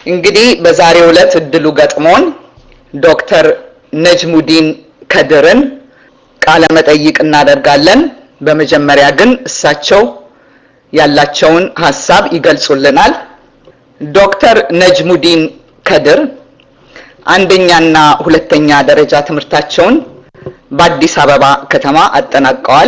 እንግዲህ በዛሬው ዕለት እድሉ ገጥሞን ዶክተር ነጅሙዲን ከድርን ቃለ መጠይቅ እናደርጋለን። በመጀመሪያ ግን እሳቸው ያላቸውን ሀሳብ ይገልጹልናል። ዶክተር ነጅሙዲን ከድር አንደኛና ሁለተኛ ደረጃ ትምህርታቸውን በአዲስ አበባ ከተማ አጠናቀዋል።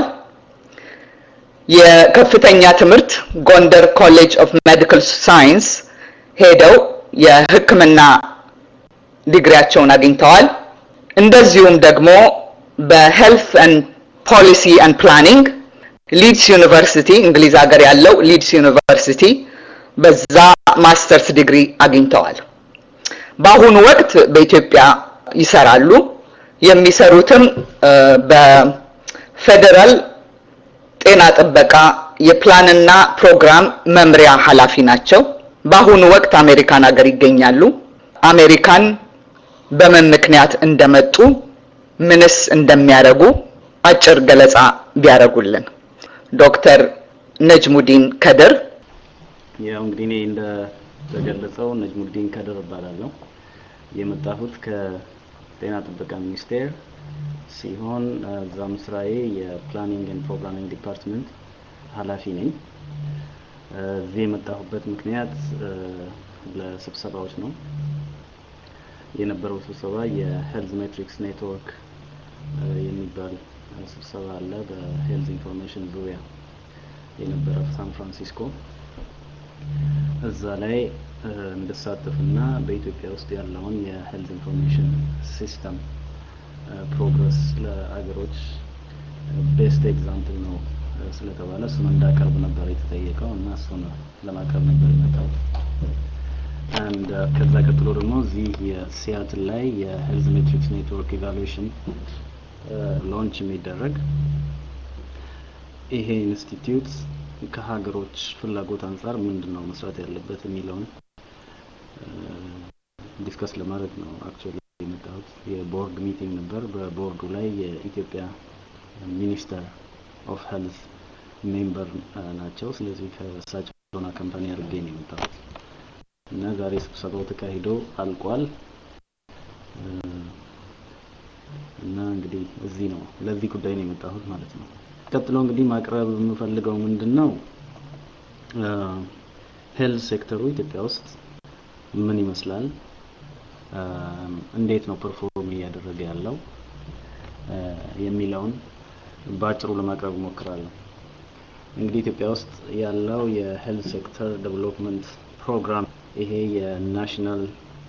የከፍተኛ ትምህርት ጎንደር ኮሌጅ ኦፍ ሜዲካል ሳይንስ ሄደው የሕክምና ዲግሪያቸውን አግኝተዋል። እንደዚሁም ደግሞ በሄልት ኤንድ ፖሊሲ ኤንድ ፕላኒንግ ሊድስ ዩኒቨርሲቲ እንግሊዝ ሀገር ያለው ሊድስ ዩኒቨርሲቲ በዛ ማስተርስ ዲግሪ አግኝተዋል። በአሁኑ ወቅት በኢትዮጵያ ይሰራሉ። የሚሰሩትም በፌዴራል ጤና ጥበቃ የፕላንና ፕሮግራም መምሪያ ኃላፊ ናቸው። በአሁኑ ወቅት አሜሪካን ሀገር ይገኛሉ። አሜሪካን በምን ምክንያት እንደመጡ ምንስ እንደሚያደርጉ አጭር ገለጻ ቢያደርጉልን። ዶክተር ነጅሙዲን ከድር ያው እንግዲህ እኔ እንደተገለጸው ነጅሙዲን ከድር እባላለሁ። የመጣሁት ከጤና ጥበቃ ሚኒስቴር ሲሆን እዛም ስራዬ የፕላኒንግ ኤንድ ፕሮግራሚንግ ዲፓርትመንት ኃላፊ ነኝ። እዚህ የመጣሁበት ምክንያት ለስብሰባዎች ነው። የነበረው ስብሰባ የሄልዝ ሜትሪክስ ኔትወርክ የሚባል ስብሰባ አለ። በሄልዝ ኢንፎርሜሽን ዙሪያ የነበረ ሳን ፍራንሲስኮ እዛ ላይ እንድሳተፍና በኢትዮጵያ ውስጥ ያለውን የሄልዝ ኢንፎርሜሽን ሲስተም ፕሮግረስ ለአገሮች ቤስት ኤግዛምፕል ነው ስለተባለ እሱን እንዳቀርብ ነበር የተጠየቀው እና እሱን ለማቅረብ ነበር የመጣው። አንድ ከዛ ቀጥሎ ደግሞ እዚህ የሲያትል ላይ የሄልዝ ሜትሪክስ ኔትወርክ ኢቫሉዌሽን ሎንች የሚደረግ ይሄ ኢንስቲትዩት ከሀገሮች ፍላጎት አንጻር ምንድን ነው መስራት ያለበት የሚለውን ዲስከስ ለማድረግ ነው አክቹዋሊ የመጣሁት። የቦርድ ሚቲንግ ነበር። በቦርዱ ላይ የኢትዮጵያ ሚኒስተር ኦፍ ሄልዝ ሜምበር ናቸው። ስለዚህ ከእሳቸውና ካምፓኒ አድርጌ ነው የመጣሁት እና ዛሬ ስብሰባው ተካሂዶ አልቋል እና እንግዲህ እዚህ ነው ለዚህ ጉዳይ ነው የመጣሁት ማለት ነው። ቀጥሎ እንግዲህ ማቅረብ የምፈልገው ምንድን ነው ሄልዝ ሴክተሩ ኢትዮጵያ ውስጥ ምን ይመስላል፣ እንዴት ነው ፐርፎርም እያደረገ ያለው የሚለውን በአጭሩ ለማቅረብ እሞክራለሁ። እንግዲህ ኢትዮጵያ ውስጥ ያለው የሄልዝ ሴክተር ዴቨሎፕመንት ፕሮግራም ይሄ የናሽናል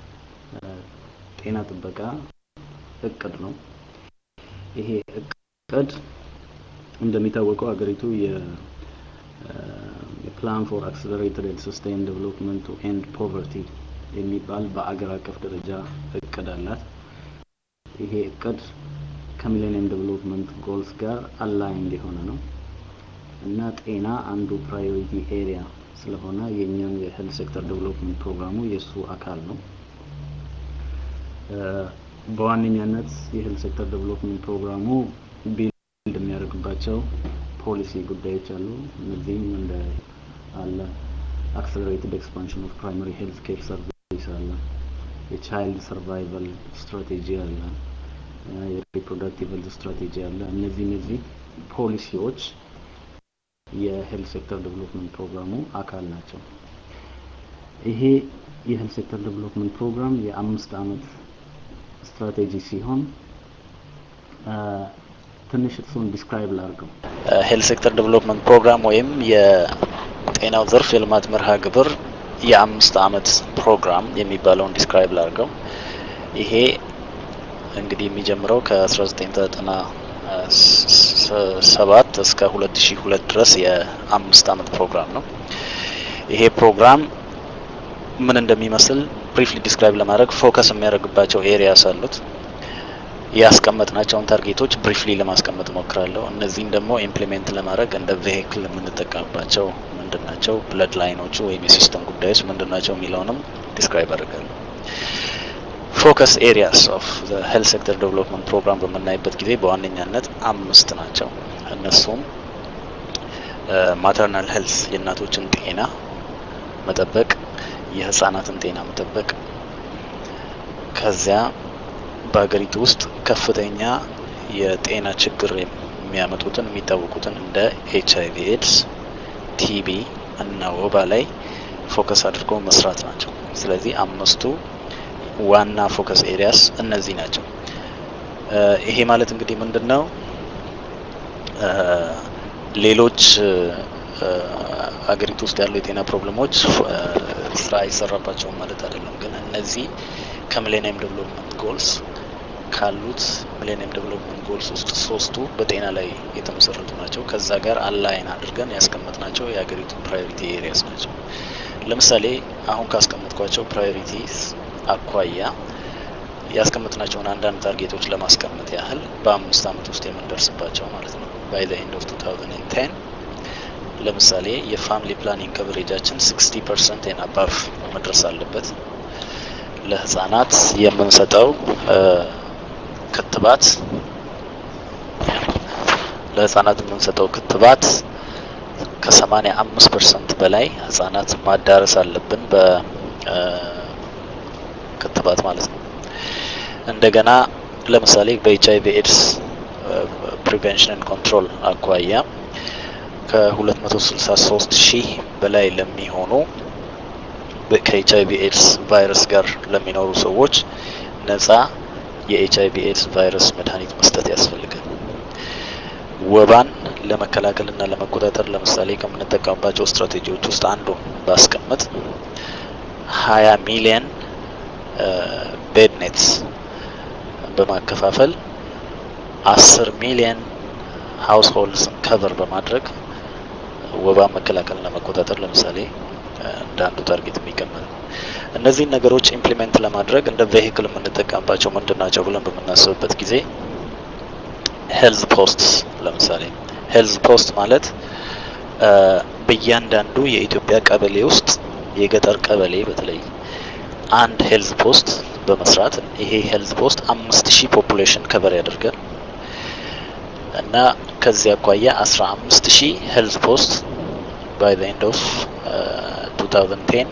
ጤና ጥበቃ እቅድ ነው። ይሄ እቅድ እንደሚታወቀው ሀገሪቱ የፕላን ፎር አክሰለሬትድ ኤንድ ሰስቴይን ዴቨሎፕመንት ቱ ኤንድ ፖቨርቲ የሚባል በአገር አቀፍ ደረጃ እቅድ አላት። ይሄ እቅድ ከሚሌኒየም ዴቨሎፕመንት ጎልስ ጋር አላይንድ የሆነ ነው እና ጤና አንዱ ፕራዮሪቲ ኤሪያ ስለሆነ የኛው የሄልት ሴክተር ዴቨሎፕመንት ፕሮግራሙ የእሱ አካል ነው። በዋነኛነት የሄልት ሴክተር ዴቨሎፕመንት ፕሮግራሙ ቢልድ የሚያደርግባቸው ፖሊሲ ጉዳዮች አሉ። እነዚህም እንደ አለ አክሰለሬትድ ኤክስፓንሽን ኦፍ ፕራይመሪ ሄልት ኬር ሰርቪስ አለ፣ የቻይልድ ሰርቫይቫል ስትራቴጂ አለ፣ የሪፕሮዳክቲቭ ሄልት ስትራቴጂ አለ። እነዚህ እነዚህ ፖሊሲዎች የሄልት ሴክተር ዴቨሎፕመንት ፕሮግራሙ አካል ናቸው። ይሄ የሄልት ሴክተር ዴቨሎፕመንት ፕሮግራም የአምስት አመት ስትራቴጂ ሲሆን ትንሽ እሱን ዲስክራይብ ላድርገው። ሄልት ሴክተር ዴቨሎፕመንት ፕሮግራም ወይም የጤናው ዘርፍ የልማት መርሃ ግብር የአምስት አመት ፕሮግራም የሚባለውን ዲስክራይብ ላድርገው። ይሄ እንግዲህ የሚጀምረው ከ1997 እስከ 2002 ድረስ የአምስት አመት ፕሮግራም ነው። ይሄ ፕሮግራም ምን እንደሚመስል ብሪፍሊ ዲስክራይብ ለማድረግ ፎከስ የሚያደርግባቸው ኤሪያስ አሉት። ያስቀመጥናቸውን ታርጌቶች ብሪፍሊ ለማስቀመጥ ሞክራለሁ። እነዚህን ደግሞ ኢምፕሊሜንት ለማድረግ እንደ ቬሂክል የምንጠቀምባቸው ምንድን ናቸው፣ ብለድ ላይኖቹ ወይም የሲስተም ጉዳዮች ምንድን ናቸው የሚለውንም ዲስክራይብ አድርጋለሁ። ፎከስ ኤሪያስ ኦፍ ሄልት ሴክተር ዴቨሎፕመንት ፕሮግራም በምናይበት ጊዜ በዋነኛነት አምስት ናቸው። እነሱም ማተርናል ሄልት የእናቶችን ጤና መጠበቅ፣ የህፃናትን ጤና መጠበቅ ከዚያ በሀገሪቱ ውስጥ ከፍተኛ የጤና ችግር የሚያመጡትን የሚታወቁትን እንደ ኤች አይቪ ኤድስ፣ ቲቢ እና ወባ ላይ ፎከስ አድርገው መስራት ናቸው። ስለዚህ አምስቱ ዋና ፎከስ ኤሪያስ እነዚህ ናቸው። ይሄ ማለት እንግዲህ ምንድን ነው? ሌሎች አገሪቱ ውስጥ ያሉ የጤና ፕሮብለሞች ስራ አይሰራባቸውም ማለት አይደለም። ግን እነዚህ ከሚሌኒየም ዴቨሎፕመንት ጎልስ ካሉት ሚሌኒየም ዴቨሎፕመንት ጎልስ ውስጥ ሶስቱ በጤና ላይ የተመሰረቱ ናቸው። ከዛ ጋር አላይን አድርገን ያስቀመጥናቸው የሀገሪቱ ፕራዮሪቲ ኤሪያስ ናቸው። ለምሳሌ አሁን ካስቀመጥኳቸው ፕራዮሪቲስ አኳያ ያስቀመጥናቸውን አንዳንድ ታርጌቶች ለማስቀመጥ ያህል በአምስት አመት ውስጥ የምንደርስባቸው ማለት ነው። ባይ ዘ ኤንድ ኦፍ 2010 ለምሳሌ የፋሚሊ ፕላኒንግ ከቨሬጃችን 60 ፐርሰንት ኤን አባቭ መድረስ አለበት። ለህጻናት የምንሰጠው ክትባት ለህጻናት የምንሰጠው ክትባት ከሰማኒያ አምስት ፐርሰንት በላይ ህጻናት ማዳረስ አለብን በክትባት ማለት ነው። እንደገና ለምሳሌ በኤች አይቪ ኤድስ ፕሪቬንሽን ኮንትሮል አኳያ ከ263 ሺህ በላይ ለሚሆኑ ከኤች አይቪ ኤድስ ቫይረስ ጋር ለሚኖሩ ሰዎች ነጻ የኤች አይቪ ኤድስ ቫይረስ መድኃኒት መስጠት ያስፈልጋል። ወባን ለመከላከልና ለመቆጣጠር ለምሳሌ ከምንጠቀምባቸው ስትራቴጂዎች ውስጥ አንዱ ባስቀምጥ ሀያ ሚሊየን ቤድ ኔትስ በማከፋፈል አስር ሚሊየን ሀውስ ሆልድስን ከቨር በማድረግ ወባን መከላከልና መቆጣጠር ለምሳሌ እንደ አንዱ ታርጌት የሚቀመጥ ነው። እነዚህን ነገሮች ኢምፕሊሜንት ለማድረግ እንደ ቬሂክል የምንጠቀምባቸው ምንድን ናቸው ብለን በምናስብበት ጊዜ ሄልዝ ፖስት ለምሳሌ ሄልዝ ፖስት ማለት በእያንዳንዱ የኢትዮጵያ ቀበሌ ውስጥ የገጠር ቀበሌ በተለይ አንድ ሄልዝ ፖስት በመስራት ይሄ ሄልዝ ፖስት አምስት ሺህ ፖፑሌሽን ከቨር ያደርጋል እና ከዚህ አኳያ አስራ አምስት ሺህ ሄልዝ ፖስት ባይ ዘ ኤንድ ኦፍ 2010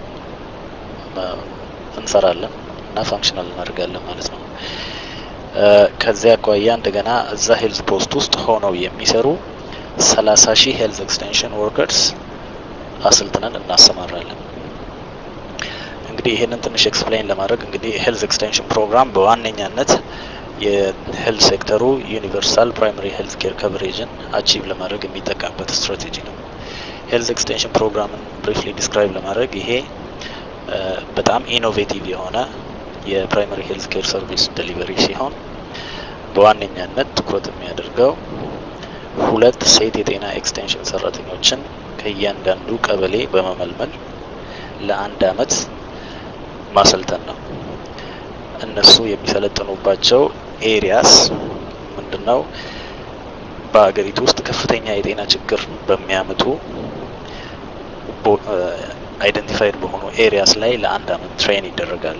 እንሰራለን እና ፋንክሽናል እናደርጋለን ማለት ነው። ከዚያ አኳያ እንደገና እዛ ሄልዝ ፖስት ውስጥ ሆነው የሚሰሩ ሰላሳ ሺህ ሄልዝ ኤክስቴንሽን ወርከርስ አሰልጥነን እናሰማራለን። እንግዲህ ይሄንን ትንሽ ኤክስፕሌን ለማድረግ እንግዲህ ሄልዝ ኤክስቴንሽን ፕሮግራም በዋነኛነት የሄልዝ ሴክተሩ ዩኒቨርሳል ፕራይመሪ ሄልዝ ኬር ከቨሬጅን አቺቭ ለማድረግ የሚጠቀምበት ስትራቴጂ ነው። ሄልዝ ኤክስቴንሽን ፕሮግራምን ብሪፍሊ ዲስክራይብ ለማድረግ ይሄ በጣም ኢኖቬቲቭ የሆነ የፕራይመሪ ሄልዝ ኬር ሰርቪስ ዴሊቨሪ ሲሆን በዋነኛነት ትኩረት የሚያደርገው ሁለት ሴት የጤና ኤክስቴንሽን ሰራተኞችን ከእያንዳንዱ ቀበሌ በመመልመል ለአንድ አመት ማሰልጠን ነው። እነሱ የሚሰለጥኑባቸው ኤሪያስ ምንድነው? በሀገሪቱ ውስጥ ከፍተኛ የጤና ችግር በሚያመጡ አይደንቲፋይድ በሆኑ ኤሪያስ ላይ ለአንድ አመት ትሬን ይደረጋሉ።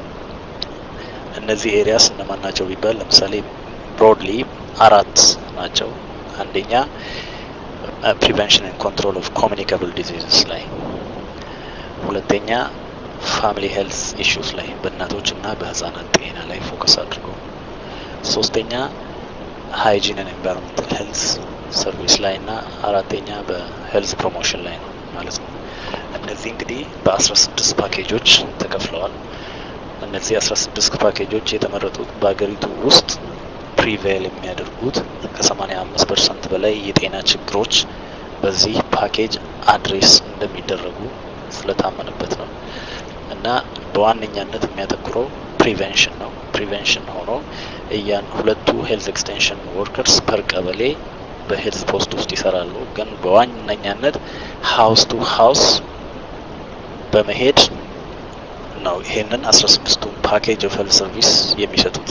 እነዚህ ኤሪያስ እነማን ናቸው ቢባል ለምሳሌ ብሮድሊ አራት ናቸው። አንደኛ ፕሪቨንሽን ኤንድ ኮንትሮል ኦፍ ኮሚኒካብል ዲዚዝስ ላይ፣ ሁለተኛ ፋሚሊ ሄልስ ኢሹስ ላይ በእናቶችና በህጻናት ጤና ላይ ፎከስ አድርጎ፣ ሶስተኛ ሃይጂን ኤንድ ኤንቫይሮንመንታል ሄልስ ሰርቪስ ላይ እና አራተኛ በሄልዝ ፕሮሞሽን ላይ ነው ማለት ነው። እነዚህ እንግዲህ በአስራ ስድስት ፓኬጆች ተከፍለዋል። እነዚህ አስራ ስድስት ፓኬጆች የተመረጡት በሀገሪቱ ውስጥ ፕሪቬል የሚያደርጉት ከሰማኒያ አምስት ፐርሰንት በላይ የጤና ችግሮች በዚህ ፓኬጅ አድሬስ እንደሚደረጉ ስለታመነበት ነው እና በዋነኛነት የሚያተኩረው ፕሪቬንሽን ነው። ፕሪቬንሽን ሆኖ እያን ሁለቱ ሄልዝ ኤክስቴንሽን ወርከርስ ፐር ቀበሌ በሄልዝ ፖስት ውስጥ ይሰራሉ። ግን በዋነኛነት ሀውስ ቱ ሀውስ በመሄድ ነው ይሄንን አስራ ስድስቱን ፓኬጅ ኦፍ ሄልዝ ሰርቪስ የሚሰጡት።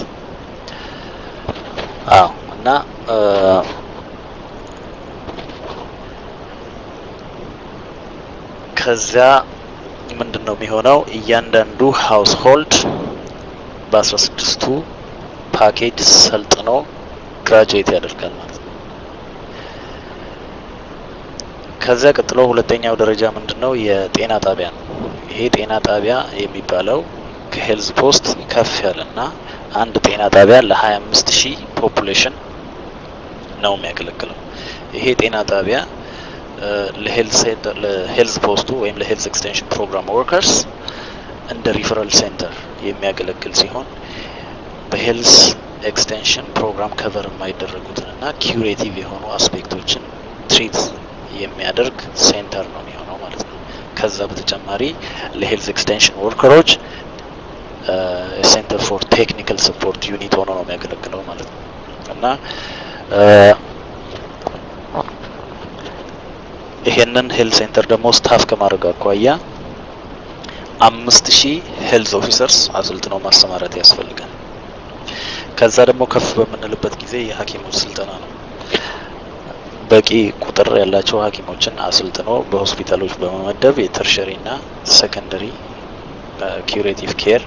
አዎ እና ከዚያ ምንድን ነው የሚሆነው? እያንዳንዱ ሀውስ ሆልድ በአስራ ስድስቱ ፓኬጅ ሰልጥኖ ግራጁዌት ያደርጋል ማለት ነው። ከዚያ ቀጥሎ ሁለተኛው ደረጃ ምንድን ነው? የጤና ጣቢያ ነው። ይሄ ጤና ጣቢያ የሚባለው ከሄልዝ ፖስት ከፍ ያለና አንድ ጤና ጣቢያ ለ25 ሺህ ፖፑሌሽን ነው የሚያገለግለው። ይሄ ጤና ጣቢያ ለሄልዝ ፖስቱ ወይም ለሄልዝ ኤክስቴንሽን ፕሮግራም ወርከርስ እንደ ሪፈራል ሴንተር የሚያገለግል ሲሆን በሄልዝ ኤክስቴንሽን ፕሮግራም ከቨር የማይደረጉትን እና ኪዩሬቲቭ የሆኑ አስፔክቶችን ትሪት የሚያደርግ ሴንተር ነው የሚሆነው ማለት ነው። ከዛ በተጨማሪ ለሄልዝ ኤክስቴንሽን ወርከሮች ሴንተር ፎር ቴክኒካል ሰፖርት ዩኒት ሆኖ ነው የሚያገለግለው ማለት ነው እና ይሄንን ሄልዝ ሴንተር ደግሞ ስታፍ ከማድረግ አኳያ አምስት ሺህ ሄልዝ ኦፊሰርስ አሰልጥኖ ማሰማራት ያስፈልጋል። ከዛ ደግሞ ከፍ በምንልበት ጊዜ የሐኪሞች ስልጠና ነው። በቂ ቁጥር ያላቸው ሐኪሞችን አሰልጥኖ በሆስፒታሎች በመመደብ የተርሸሪና ሰከንደሪ ኪዩሬቲቭ ኬር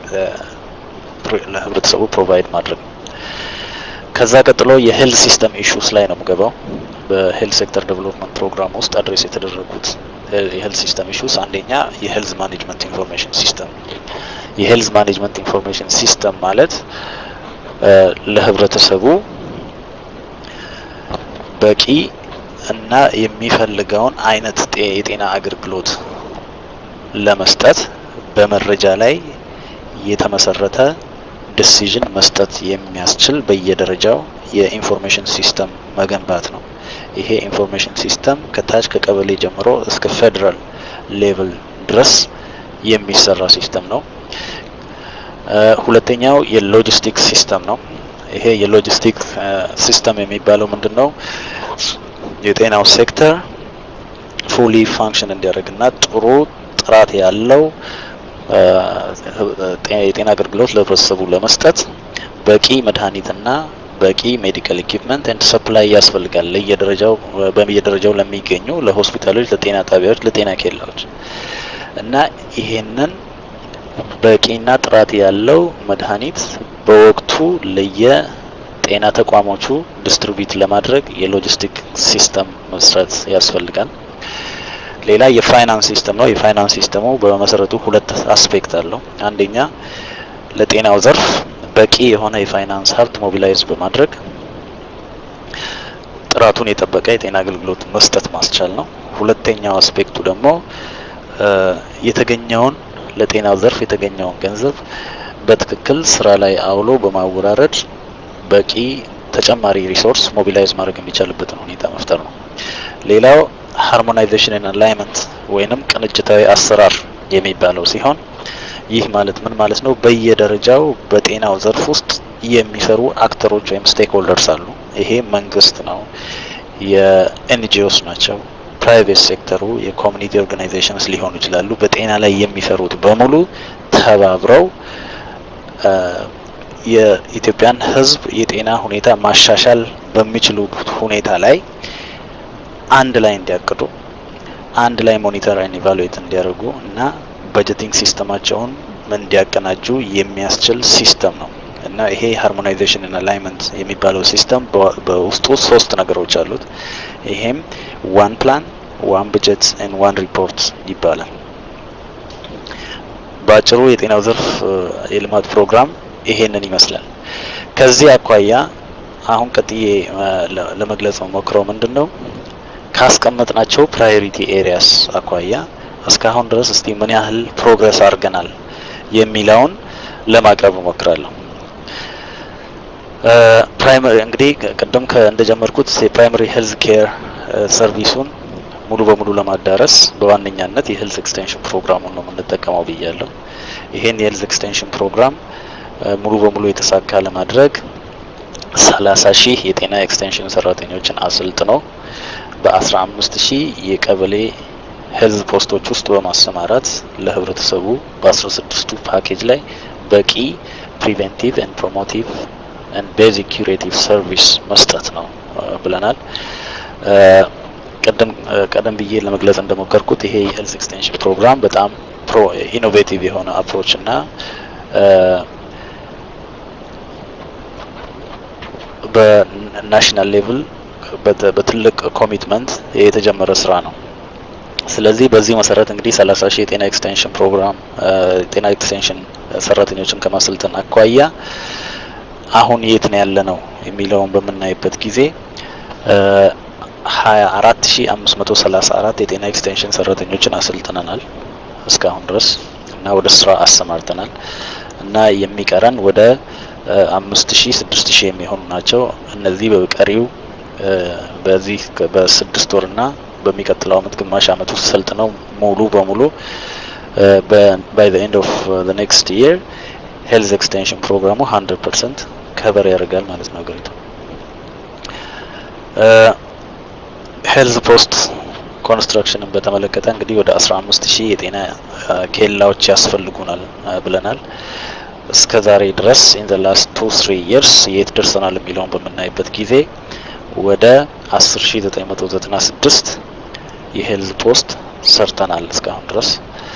ለህብረተሰቡ ፕሮቫይድ ማድረግ ነው። ከዛ ቀጥሎ የሄልዝ ሲስተም ኢሹስ ላይ ነው የምገባው። በሄልዝ ሴክተር ዴቨሎፕመንት ፕሮግራም ውስጥ አድሬስ የተደረጉት የሄልዝ ሲስተም ኢሹስ አንደኛ የሄልዝ ማኔጅመንት ኢንፎርሜሽን ሲስተም። የሄልዝ ማኔጅመንት ኢንፎርሜሽን ሲስተም ማለት ለህብረተሰቡ በቂ እና የሚፈልገውን አይነት የጤና አገልግሎት ለመስጠት በመረጃ ላይ የተመሰረተ ዲሲዥን መስጠት የሚያስችል በየደረጃው የኢንፎርሜሽን ሲስተም መገንባት ነው። ይሄ ኢንፎርሜሽን ሲስተም ከታች ከቀበሌ ጀምሮ እስከ ፌዴራል ሌቭል ድረስ የሚሰራ ሲስተም ነው። ሁለተኛው የሎጂስቲክ ሲስተም ነው። ይሄ የሎጂስቲክ ሲስተም የሚባለው ምንድን ነው? የጤናው ሴክተር ፉሊ ፋንክሽን እንዲያደርግና ጥሩ ጥራት ያለው የጤና አገልግሎት ለህብረተሰቡ ለመስጠት በቂ መድኃኒትና በቂ ሜዲካል ኢኩፕመንት ኤንድ ሰፕላይ ያስፈልጋል ለየደረጃው በየደረጃው ለሚገኙ ለሆስፒታሎች፣ ለጤና ጣቢያዎች፣ ለጤና ኬላዎች እና ይሄንን በቂና ጥራት ያለው መድኃኒት በወቅቱ ለየጤና ተቋሞቹ ዲስትሪቢዩት ለማድረግ የሎጂስቲክ ሲስተም መስራት ያስፈልጋል። ሌላ የፋይናንስ ሲስተም ነው። የፋይናንስ ሲስተሙ በመሰረቱ ሁለት አስፔክት አለው። አንደኛ ለጤናው ዘርፍ በቂ የሆነ የፋይናንስ ሀብት ሞቢላይዝ በማድረግ ጥራቱን የጠበቀ የጤና አገልግሎት መስጠት ማስቻል ነው። ሁለተኛው አስፔክቱ ደግሞ የተገኘውን ለጤናው ዘርፍ የተገኘውን ገንዘብ በትክክል ስራ ላይ አውሎ በማወራረድ በቂ ተጨማሪ ሪሶርስ ሞቢላይዝ ማድረግ የሚቻልበትን ሁኔታ መፍጠር ነው። ሌላው ሃርሞናይዜሽን አላይመንት ወይንም ቅንጅታዊ አሰራር የሚባለው ሲሆን ይህ ማለት ምን ማለት ነው? በየደረጃው በጤናው ዘርፍ ውስጥ የሚሰሩ አክተሮች ወይም ስቴክ ሆልደርስ አሉ። ይሄ መንግስት ነው፣ የኤንጂኦስ ናቸው፣ ፕራይቬት ሴክተሩ፣ የኮሚኒቲ ኦርጋናይዜሽንስ ሊሆኑ ይችላሉ። በጤና ላይ የሚሰሩት በሙሉ ተባብረው የኢትዮጵያን ሕዝብ የጤና ሁኔታ ማሻሻል በሚችሉት ሁኔታ ላይ አንድ ላይ እንዲያቅዱ አንድ ላይ ሞኒተር ኤንድ ኢቫሉዌት እንዲያደርጉ እና በጀቲንግ ሲስተማቸውን እንዲያቀናጁ የሚያስችል ሲስተም ነው እና ይሄ ሃርሞናይዜሽን እና አላይመንት የሚባለው ሲስተም በውስጡ ሶስት ነገሮች አሉት። ይሄም ዋን ፕላን፣ ዋን በጀት ኤንድ ዋን ሪፖርት ይባላል። በአጭሩ የጤናው ዘርፍ የልማት ፕሮግራም ይሄንን ይመስላል። ከዚህ አኳያ አሁን ቀጥዬ ለመግለጽ ሞክረው ምንድን ነው ካስቀመጥናቸው ፕራዮሪቲ ኤሪያስ አኳያ እስካሁን ድረስ እስቲ ምን ያህል ፕሮግረስ አድርገናል የሚለውን ለማቅረብ እሞክራለሁ። ፕራይመሪ እንግዲህ ቅድም እንደጀመርኩት የፕራይመሪ ሄልዝ ኬር ሰርቪሱን ሙሉ በሙሉ ለማዳረስ በዋነኛነት የሄልዝ ኤክስቴንሽን ፕሮግራሙን ነው የምንጠቀመው ብያለሁ። ይሄን የሄልዝ ኤክስቴንሽን ፕሮግራም ሙሉ በሙሉ የተሳካ ለማድረግ ሰላሳ ሺህ የጤና ኤክስቴንሽን ሰራተኞችን አሰልጥኖ በአስራ አምስት ሺህ የቀበሌ ሄልዝ ፖስቶች ውስጥ በማሰማራት ለህብረተሰቡ በአስራ ስድስቱ ፓኬጅ ላይ በቂ ፕሪቬንቲቭ ኤንድ ፕሮሞቲቭ ኤንድ ቤዚክ ኩሬቲቭ ሰርቪስ መስጠት ነው ብለናል። ቀደም ቀደም ብዬ ለመግለጽ እንደሞከርኩት ይሄ የሄልዝ ኤክስቴንሽን ፕሮግራም በጣም ፕሮ ኢኖቬቲቭ የሆነ አፕሮች እና በናሽናል ሌቭል በትልቅ ኮሚትመንት የተጀመረ ስራ ነው። ስለዚህ በዚህ መሰረት እንግዲህ 30 ሺህ የጤና ኤክስቴንሽን ፕሮግራም የጤና ኤክስቴንሽን ሰራተኞችን ከማሰልጠን አኳያ አሁን የት ነው ያለ ነው የሚለውን በምናይበት ጊዜ 24534 የጤና ኤክስቴንሽን ሰራተኞችን አሰልጥነናል እስካሁን ድረስ እና ወደ ስራ አሰማርተናል እና የሚቀረን ወደ አምስት ሺህ ስድስት ሺህ የሚሆኑ ናቸው። እነዚህ በቀሪው በዚህ በስድስት ወርና በሚቀጥለው አመት ግማሽ አመት ውስጥ ሰልጥነው ሙሉ በሙሉ ባይ ዘ ኤንድ ኦፍ ዘ ኔክስት ይር ሄልዝ ኤክስቴንሽን ፕሮግራሙ 100 ፐርሰንት ከበር ያደርጋል ማለት ነው ሀገሪቱ። ሄልዝ ፖስት ኮንስትራክሽንን በተመለከተ እንግዲህ ወደ 15 ሺህ የጤና ኬላዎች ያስፈልጉናል ብለናል። እስከ ዛሬ ድረስ ኢን ዘ ላስት ቱ ትሪ ይርስ የት ደርሰናል የሚለውን በምናይበት ጊዜ ወደ 10996 የሄልዝ ፖስት ሰርተናል እስካሁን ድረስ።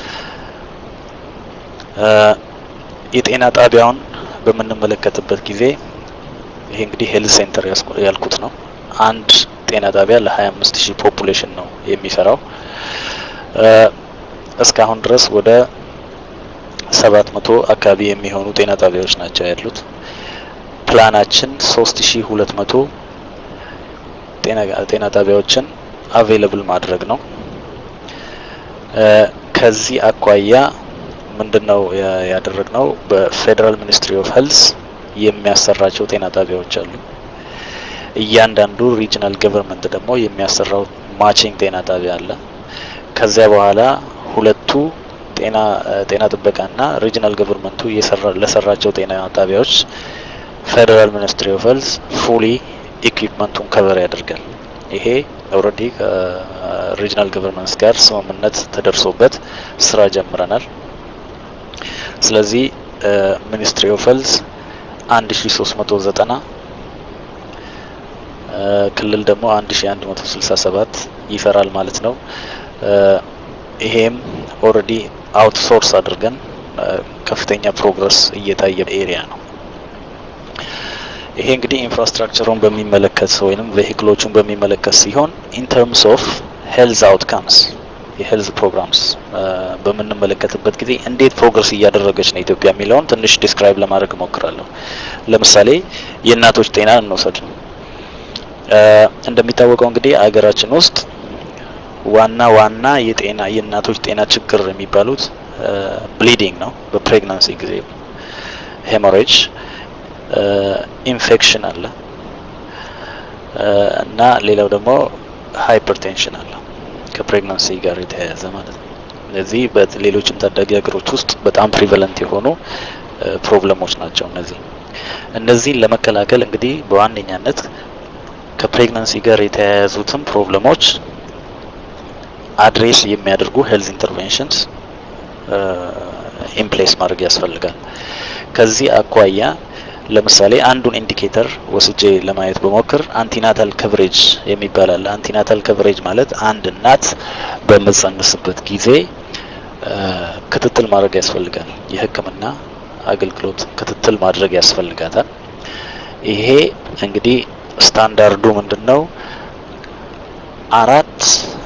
የጤና ጣቢያውን በምንመለከትበት ጊዜ ይሄ እንግዲህ ሄልዝ ሴንተር ያልኩት ነው። አንድ ጤና ጣቢያ ለ25 ሺህ ፖፑሌሽን ነው የሚሰራው። እስካሁን ድረስ ወደ ሰባት መቶ አካባቢ የሚሆኑ ጤና ጣቢያዎች ናቸው ያሉት። ፕላናችን ሶስት ሺ ሁለት መቶ ጤና ጣቢያዎችን አቬይለብል ማድረግ ነው። ከዚህ አኳያ ምንድነው ያደረግነው? በፌዴራል ሚኒስትሪ ኦፍ ሄልዝ የሚያሰራቸው ጤና ጣቢያዎች አሉ። እያንዳንዱ ሪጅናል ገቨርንመንት ደግሞ የሚያሰራው ማቺንግ ጤና ጣቢያ አለ። ከዚያ በኋላ ሁለቱ ጤና ጤና ጥበቃና ሪጅናል ገቨርንመንቱ ለሰራቸው ጤና ጣቢያዎች ፌዴራል ሚኒስትሪ ኦፍ ሄልዝ ፉሊ ኢኩዊፕመንቱን ከቨር ያደርጋል። ይሄ ኦልሬዲ ከሪጅናል ገቨርንመንትስ ጋር ስምምነት ተደርሶበት ስራ ጀምረናል። ስለዚህ ሚኒስትሪ ኦፍ ሄልዝ አንድ ሺ ሶስት መቶ ዘጠና ክልል ደግሞ አንድ ሺ አንድ መቶ ስልሳ ሰባት ይሰራል ማለት ነው። ይሄም ኦልሬዲ አውትሶርስ አድርገን ከፍተኛ ፕሮግረስ እየታየ ኤሪያ ነው። ይሄ እንግዲህ ኢንፍራስትራክቸሩን በሚመለከት ወይንም ቬሂክሎቹን በሚመለከት ሲሆን ኢን ተርምስ ኦፍ ሄልዝ አውትካምስ የሄልዝ ፕሮግራምስ በምንመለከትበት ጊዜ እንዴት ፕሮግረስ እያደረገች ነው ኢትዮጵያ የሚለውን ትንሽ ዲስክራይብ ለማድረግ እሞክራለሁ። ለምሳሌ የእናቶች ጤና እንውሰድ። እንደሚታወቀው እንግዲህ አገራችን ውስጥ ዋና ዋና የጤና የእናቶች ጤና ችግር የሚባሉት ብሊዲንግ ነው። በፕሬግናንሲ ጊዜ ሄሞሬጅ፣ ኢንፌክሽን አለ እና ሌላው ደግሞ ሃይፐርቴንሽን አለ ከፕሬግናንሲ ጋር የተያያዘ ማለት ነው። እነዚህ በሌሎችም ታዳጊ ሀገሮች ውስጥ በጣም ፕሪቨለንት የሆኑ ፕሮብለሞች ናቸው። እነዚህ እነዚህን ለመከላከል እንግዲህ በዋነኛነት ከፕሬግናንሲ ጋር የተያያዙትን ፕሮብለሞች አድሬስ የሚያደርጉ ሄልዝ ኢንተርቬንሽንስ ኢምፕሌስ ማድረግ ያስፈልጋል። ከዚህ አኳያ ለምሳሌ አንዱን ኢንዲኬተር ወስጄ ለማየት በሞክር አንቲናታል ከቨሬጅ የሚባል አለ። አንቲናታል ከቨሬጅ ማለት አንድ እናት በምትጸንስበት ጊዜ ክትትል ማድረግ ያስፈልጋል። የሕክምና አገልግሎት ክትትል ማድረግ ያስፈልጋታል። ይሄ እንግዲህ ስታንዳርዱ ምንድን ነው? አራት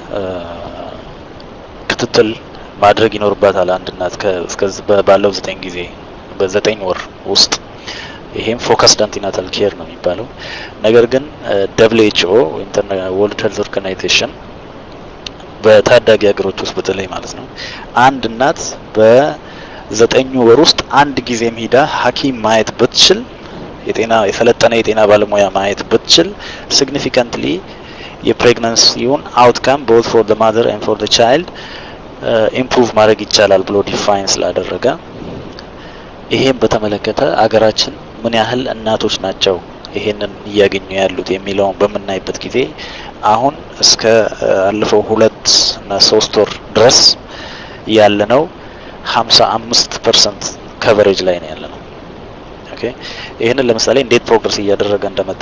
ክትትል ማድረግ ይኖርባታል አንድ እናት ባለው ዘጠኝ ጊዜ በዘጠኝ ወር ውስጥ ይሄም ፎከስድ አንቲናታል ኬር ነው የሚባለው። ነገር ግን ደብሊው ኤች ኦ ወርልድ ሄልዝ ኦርጋናይዜሽን በታዳጊ ሀገሮች ውስጥ በተለይ ማለት ነው አንድ እናት በዘጠኙ ወር ውስጥ አንድ ጊዜም ሂዳ ሐኪም ማየት ብትችል የጤና የሰለጠነ የጤና ባለሙያ ማየት ብትችል ሲግኒፊካንትሊ የፕሬግናንሲውን አውትካም ቦት ፎር ዘ ማዘር ኤንድ ፎር ዘ ቻይልድ ኢምፕሩቭ ማድረግ ይቻላል ብሎ ዲፋይን ስላደረገ ይሄን በተመለከተ አገራችን ምን ያህል እናቶች ናቸው ይሄንን እያገኙ ያሉት የሚለውን በምናይበት ጊዜ አሁን እስከ አለፈው ሁለት እና ሶስት ወር ድረስ ያለነው ሀምሳ አምስት ፐርሰንት ከቨሬጅ ላይ ነው ያለነው። ኦኬ ይህንን ለምሳሌ እንዴት ፕሮግረስ እያደረገ እንደመጣ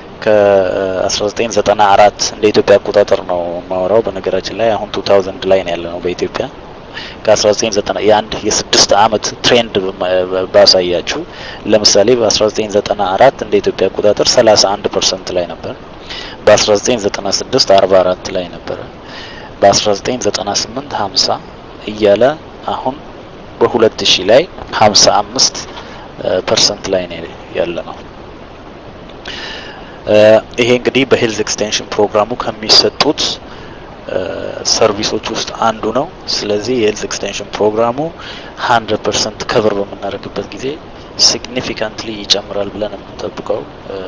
ከ1994 እንደ ኢትዮጵያ አቆጣጠር ነው የማወራው። በነገራችን ላይ አሁን 2000 ላይ ነው ያለነው በኢትዮጵያ ከ1990 የአንድ የስድስት አመት ትሬንድ ባሳያችሁ ለምሳሌ በ1994 እንደ ኢትዮጵያ አቆጣጠር 31 ፐርሰንት ላይ ነበር። በ1996 44 ላይ ነበረ። በ1998 50 እያለ አሁን በ2000 ላይ 55 ፐርሰንት ላይ ነው ያለ ነው። ይሄ እንግዲህ በሄልዝ ኤክስቴንሽን ፕሮግራሙ ከሚሰጡት ሰርቪሶች ውስጥ አንዱ ነው። ስለዚህ የሄልዝ ኤክስቴንሽን ፕሮግራሙ 100% ከቨር በምናደርግበት ጊዜ ሲግኒፊካንትሊ ይጨምራል ብለን የምንጠብቀው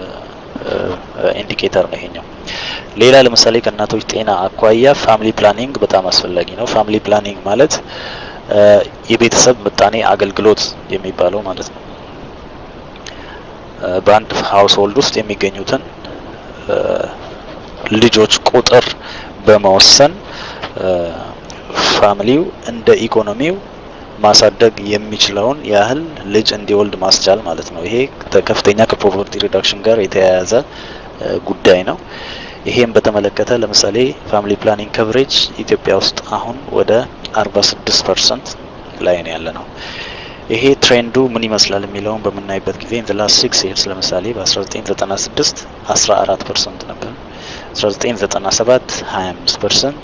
ኢንዲኬተር ነው ይሄኛው። ሌላ ለምሳሌ ከእናቶች ጤና አኳያ ፋሚሊ ፕላኒንግ በጣም አስፈላጊ ነው። ፋሚሊ ፕላኒንግ ማለት የቤተሰብ ምጣኔ አገልግሎት የሚባለው ማለት ነው። በአንድ ሀውስሆልድ ውስጥ የሚገኙትን ልጆች ቁጥር በመወሰን ፋሚሊው እንደ ኢኮኖሚው ማሳደግ የሚችለውን ያህል ልጅ እንዲወልድ ማስቻል ማለት ነው። ይሄ ከፍተኛ ከፖቨርቲ ሪዳክሽን ጋር የተያያዘ ጉዳይ ነው። ይሄም በተመለከተ ለምሳሌ ፋሚሊ ፕላኒንግ ከቨሬጅ ኢትዮጵያ ውስጥ አሁን ወደ 46 ፐርሰንት ላይ ነው ያለ ነው። ይሄ ትሬንዱ ምን ይመስላል የሚለውን በምናይበት ጊዜ ኢን ዘ ላስት ሲክስ ይርስ ለምሳሌ በ1996 14 ፐርሰንት ነበር። 1997 25 ፐርሰንት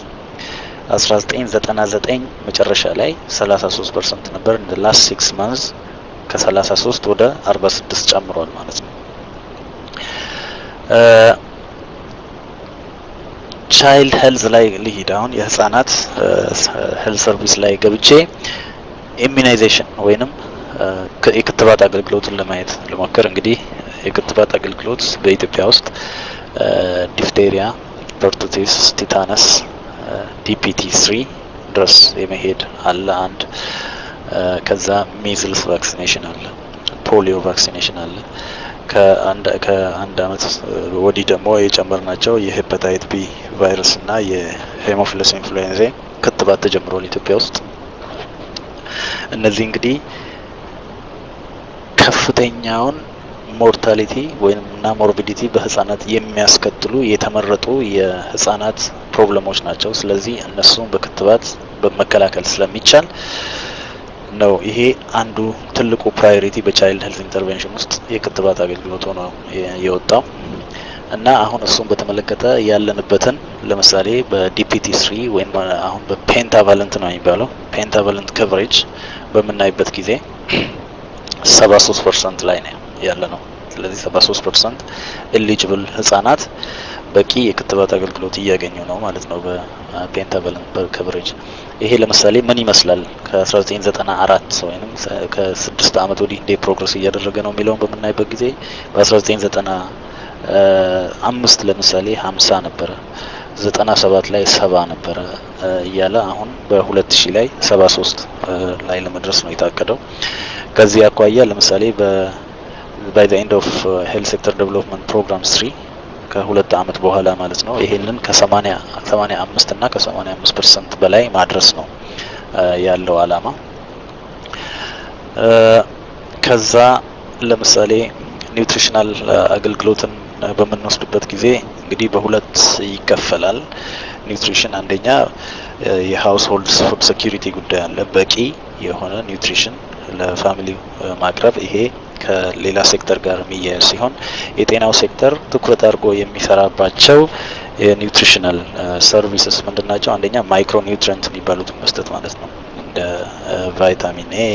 1999 መጨረሻ ላይ 33 ፐርሰንት ነበር። ኢን ዘ ላስት ሲክስ ማንዝ ከ33 ወደ 46 ጨምሯል ማለት ነው። ቻይልድ ሄልዝ ላይ ልሂድ። አሁን የህፃናት ሄልዝ ሰርቪስ ላይ ገብቼ ኢሚናይዜሽን ወይንም የክትባት አገልግሎትን ለማየት ልሞክር። እንግዲህ የክትባት አገልግሎት በኢትዮጵያ ውስጥ ዲፍቴሪያ፣ ፐርቱሲስ፣ ቲታነስ፣ ዲፒቲ ስሪ ድረስ የመሄድ አለ አንድ ከዛ ሚዝልስ ቫክሲኔሽን አለ፣ ፖሊዮ ቫክሲኔሽን አለ። ከአንድ ከአንድ አመት ወዲህ ደግሞ የጨመርናቸው የሄፓታይት ቢ ቫይረስ እና የሄሞፊለስ ኢንፍሉዌንዛ ክትባት ተጀምሯል ኢትዮጵያ ውስጥ። እነዚህ እንግዲህ ከፍተኛውን ሞርታሊቲ ወይም እና ሞርቢዲቲ በህጻናት የሚያስከትሉ የተመረጡ የህጻናት ፕሮብለሞች ናቸው። ስለዚህ እነሱን በክትባት በመከላከል ስለሚቻል ነው ይሄ አንዱ ትልቁ ፕራዮሪቲ በቻይልድ ሄልዝ ኢንተርቬንሽን ውስጥ የክትባት አገልግሎት ሆኖ የወጣው እና አሁን እሱን በተመለከተ ያለንበትን ለምሳሌ በዲፒቲ ስሪ ወይም አሁን በፔንታቫለንት ነው የሚባለው ፔንታቫለንት ከቨሬጅ በምናይበት ጊዜ ሰባ ሶስት ፐርሰንት ላይ ነው ያለ ነው። ስለዚህ ሰባ ሶስት ፐርሰንት ኤሊጅብል ህጻናት በቂ የክትባት አገልግሎት እያገኙ ነው ማለት ነው በፔንታቫለንት ከቨሬጅ። ይሄ ለምሳሌ ምን ይመስላል ከ1994 ወይም ከስድስት አመት ወዲህ እንዴ ፕሮግረስ እያደረገ ነው የሚለውን በምናይበት ጊዜ በ1995 ለምሳሌ 50 ነበረ፣ 97 ላይ ሰባ ነበረ እያለ አሁን በ2000 ላይ 73 ላይ ለመድረስ ነው የታቀደው። ከዚህ አኳያ ለምሳሌ በ ባይ ዘ ኤንድ ኦፍ ሄልት ሴክተር ዴቨሎፕመንት ፕሮግራም ስሪ ከሁለት አመት በኋላ ማለት ነው ይሄንን ከሰማኒያ ሰማኒያ አምስት እና ከሰማኒያ አምስት ፐርሰንት በላይ ማድረስ ነው ያለው አላማ። ከዛ ለምሳሌ ኒውትሪሽናል አገልግሎትን በምንወስድበት ጊዜ እንግዲህ በሁለት ይከፈላል። ኒውትሪሽን አንደኛ የሀውስሆልድ ፉድ ሴኪሪቲ ጉዳይ አለ። በቂ የሆነ ኒውትሪሽን ለፋሚሊ ማቅረብ ይሄ ከሌላ ሴክተር ጋር የሚያያዝ ሲሆን የጤናው ሴክተር ትኩረት አድርጎ የሚሰራባቸው የኒውትሪሽናል ሰርቪስስ ምንድን ናቸው? አንደኛ ማይክሮ ኒውትሪንት የሚባሉትን መስጠት ማለት ነው። እንደ ቫይታሚን ኤ፣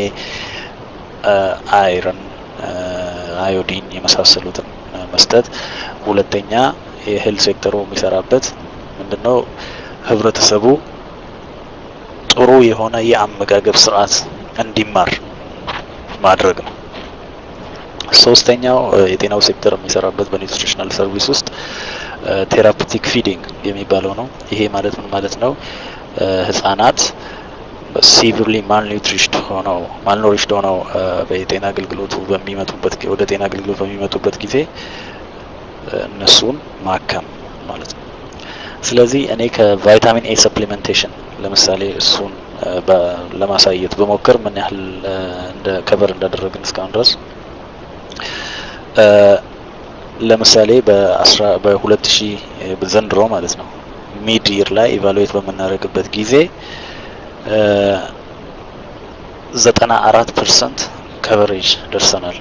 አይረን፣ አዮዲን የመሳሰሉትን መስጠት። ሁለተኛ የሄልት ሴክተሩ የሚሰራበት ምንድነው? ህብረተሰቡ ጥሩ የሆነ የአመጋገብ ስርዓት እንዲማር ማድረግ ነው። ሶስተኛው የጤናው ሴክተር የሚሰራበት በኒውትሪሽናል ሰርቪስ ውስጥ ቴራፒቲክ ፊዲንግ የሚባለው ነው። ይሄ ማለት ምን ማለት ነው? ህጻናት ሲቪርሊ ማልኒውትሪሽድ ሆነው ማልኖሪሽድ ሆነው በጤና አገልግሎቱ በሚመጡበት ወደ ጤና አገልግሎት በሚመጡበት ጊዜ እነሱን ማከም ማለት ነው። ስለዚህ እኔ ከቫይታሚን ኤ ሰፕሊሜንቴሽን ለምሳሌ እሱን ለማሳየት በሞከር ምን ያህል እንደ ከቨር እንዳደረግን እስካሁን ድረስ ለምሳሌ በአስራ በሁለት ሺህ ዘንድሮ ማለት ነው ሚድ ይር ላይ ኢቫሉዌት በምናደርግበት ጊዜ ዘጠና አራት ፐርሰንት ከቨሬጅ ደርሰናል።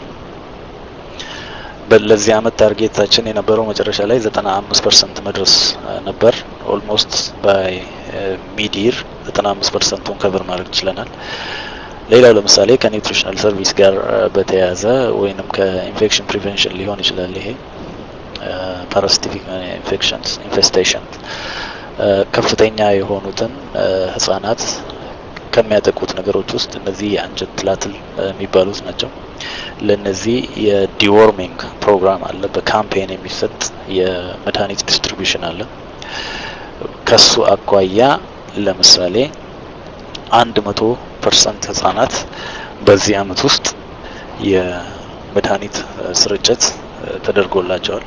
ለዚህ አመት ታርጌታችን የነበረው መጨረሻ ላይ ዘጠና አምስት ፐርሰንት መድረስ ነበር። ኦልሞስት ባይ ሚዲር 95 ፐርሰንቱን ከቨር ማድረግ ችለናል። ሌላው ለምሳሌ ከኒውትሪሽናል ሰርቪስ ጋር በተያያዘ ወይንም ከኢንፌክሽን ፕሪቨንሽን ሊሆን ይችላል። ይሄ ፓራሲቲክ ኢንፌክሽንስ ኢንፌስቴሽን ከፍተኛ የሆኑትን ህጻናት ከሚያጠቁት ነገሮች ውስጥ እነዚህ የአንጀት ትላትል የሚባሉት ናቸው። ለነዚህ የዲዎርሚንግ ፕሮግራም አለ። በካምፔን የሚሰጥ የመድኃኒት ዲስትሪቢዩሽን አለ። ከሱ አኳያ ለምሳሌ አንድ መቶ ፐርሰንት ህጻናት በዚህ አመት ውስጥ የመድኃኒት ስርጭት ተደርጎላቸዋል።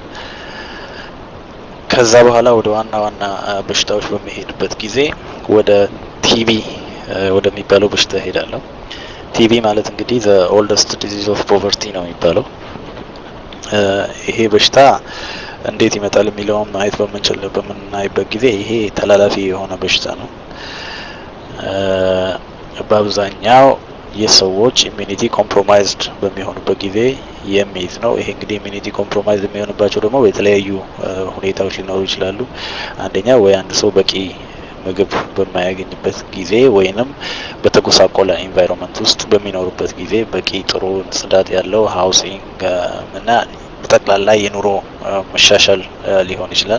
ከዛ በኋላ ወደ ዋና ዋና በሽታዎች በሚሄድበት ጊዜ ወደ ቲቢ ወደሚባለው በሽታ ሄዳለሁ። ቲቢ ማለት እንግዲህ ዘ ኦልደስት ዲዚዝ ኦፍ ፖቨርቲ ነው የሚባለው። ይሄ በሽታ እንዴት ይመጣል የሚለውን ማየት በምንችል በምናይበት ጊዜ ይሄ ተላላፊ የሆነ በሽታ ነው። በአብዛኛው የሰዎች ኢሚኒቲ ኮምፕሮማይዝድ በሚሆኑበት ጊዜ የሚይዝ ነው። ይሄ እንግዲህ ኢሚኒቲ ኮምፕሮማይዝድ የሚሆንባቸው ደግሞ የተለያዩ ሁኔታዎች ሊኖሩ ይችላሉ። አንደኛ ወይ አንድ ሰው በቂ ምግብ በማያገኝበት ጊዜ ወይንም በተጎሳቆለ ኢንቫይሮንመንት ውስጥ በሚኖሩበት ጊዜ በቂ ጥሩ ጽዳት ያለው ሀውሲንግ እና በጠቅላላ የኑሮ መሻሻል ሊሆን ይችላል።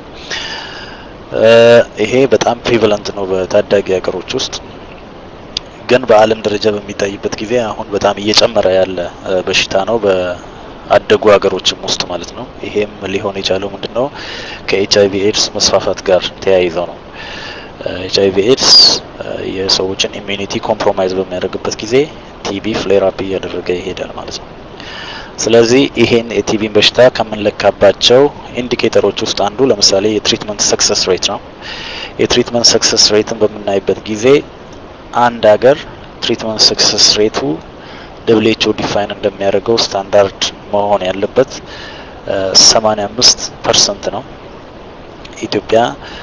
ይሄ በጣም ፕሪቨለንት ነው በታዳጊ ሀገሮች ውስጥ ግን በዓለም ደረጃ በሚታይበት ጊዜ አሁን በጣም እየጨመረ ያለ በሽታ ነው በአደጉ ሀገሮችም ውስጥ ማለት ነው። ይሄም ሊሆን የቻለው ምንድን ነው ከኤች አይቪ ኤድስ መስፋፋት ጋር ተያይዘው ነው። ኤች አይቪ ኤድስ የሰዎችን ኢሚኒቲ ኮምፕሮማይዝ በሚያደርግበት ጊዜ ቲቢ ፍሌር አፕ እያደረገ ይሄዳል ማለት ነው። ስለዚህ ይሄን የቲቢን በሽታ ከምንለካባቸው ኢንዲኬተሮች ውስጥ አንዱ ለምሳሌ የትሪትመንት ሰክሰስ ሬት ነው። የትሪትመንት ሰክሰስ ሬትን በምናይበት ጊዜ አንድ ሀገር ትሪትመንት ሰክሰስ ሬቱ ደብሊው ዲፋይን እንደሚያደርገው ስታንዳርድ መሆን ያለበት 85 ፐርሰንት ነው። ኢትዮጵያ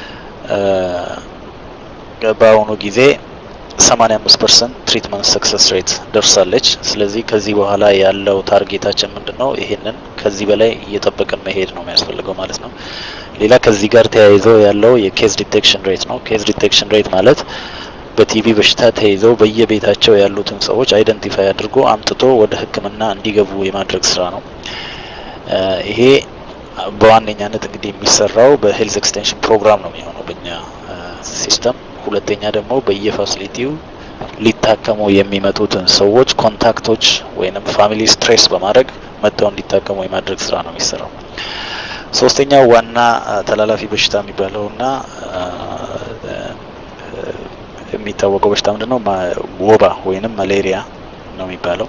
በአሁኑ ጊዜ 85 ፐርሰንት ትሪትመንት ሰክሰስ ሬት ደርሳለች። ስለዚህ ከዚህ በኋላ ያለው ታርጌታችን ምንድን ነው? ይሄንን ከዚህ በላይ እየጠበቅን መሄድ ነው የሚያስፈልገው ማለት ነው። ሌላ ከዚህ ጋር ተያይዞ ያለው የኬዝ ዲቴክሽን ሬት ነው። ኬዝ ዲቴክሽን ሬት ማለት በቲቢ በሽታ ተይዘው በየቤታቸው ያሉትን ሰዎች አይደንቲፋይ አድርጎ አምጥቶ ወደ ሕክምና እንዲገቡ የማድረግ ስራ ነው። ይሄ በዋነኛነት እንግዲህ የሚሰራው በሄልዝ ኤክስቴንሽን ፕሮግራም ነው የሚሆነው በእኛ ሲስተም። ሁለተኛ ደግሞ በየፋሲሊቲው ሊታከሙ የሚመጡትን ሰዎች ኮንታክቶች ወይንም ፋሚሊ ስትሬስ በማድረግ መጥተው እንዲታከሙ የማድረግ ስራ ነው የሚሰራው። ሶስተኛው ዋና ተላላፊ በሽታ የሚባለውና የሚታወቀው በሽታ ምንድን ነው? ወባ ወይንም ማሌሪያ ነው የሚባለው።